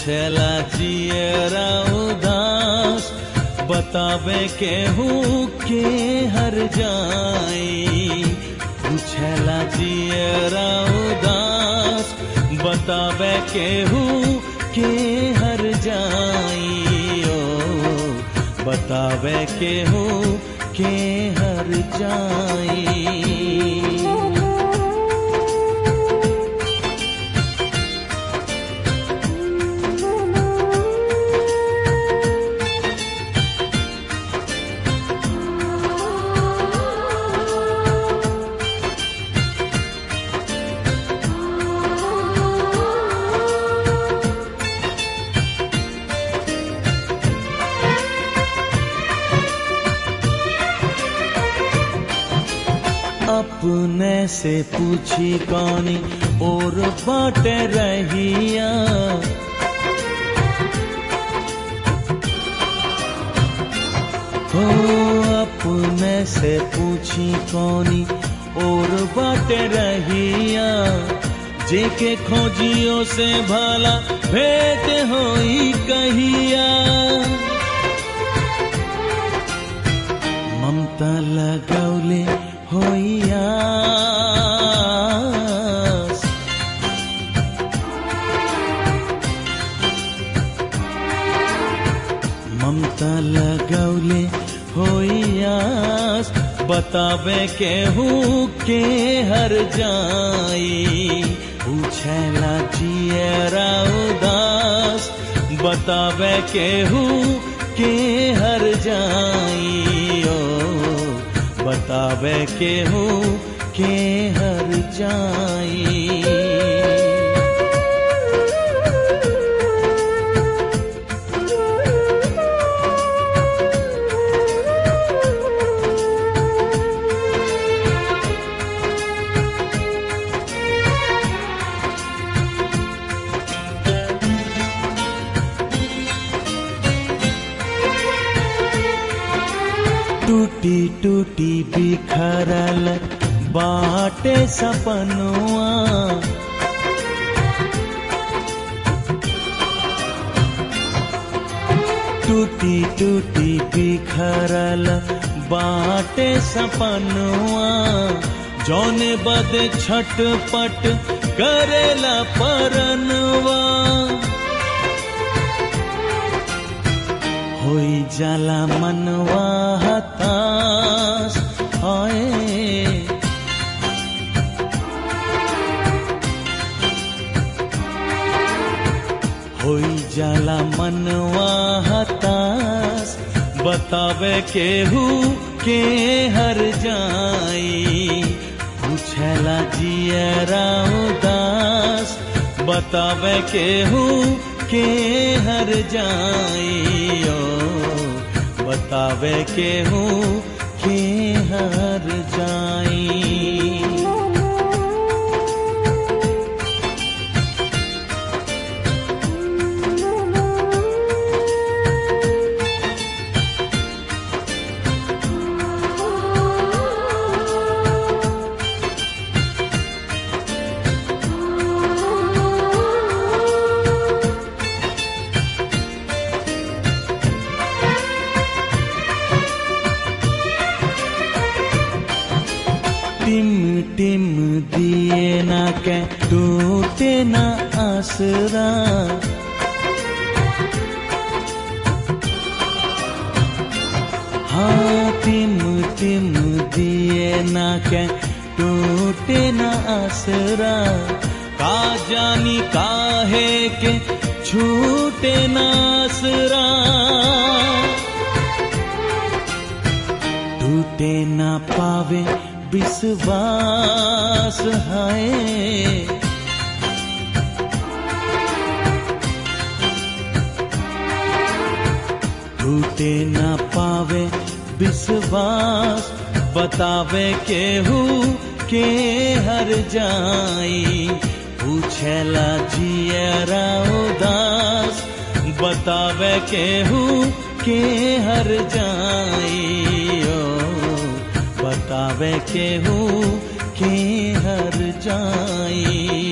पूछला जियरा उदास बतावे केहू के हर जाई पूछला जियरा उदास बतावे केहू के हर जाई ओ बतावे केहू के हर जाई अपने से पूछी कौनी और बाटे रहिया हो अपने से पूछी कौनी और बाटे रहिया जेके खोजियो से भला भेंट होई कहिया ममता लगौले होइया ममता लगौले होइयास बतावे केहू के हर जाई पूछला जियरा उदास बतावे केहू के हर जाई ओ बतावे केहू के हर जाई टूटी टूटी बिखरल बाटे सपनुआ टूटी टूटी बिखरल बाटे सपनुआ जौन बद छटपट करेला परनवा होई जाला मनवा हताश आए होई जाला मनवा हताश बतावे केहू के हर जाई पूछला जियरा उदास बतावे केहू के हर जाई ओ बतावे केहू के हर जाई टिम टिम दिए ना के टूटे ना आसरा हाँ टिम टिम दिए ना के टूटे ना आसरा का जानी काहे के छूटे ना आसरा टूटे ना पावे विश्वास है टूटे ना पावे विश्वास बतावे केहू के हर जाई पूछला जियरा उदास बतावे केहू के हर जाई ओ बतावे केहू के हर जाई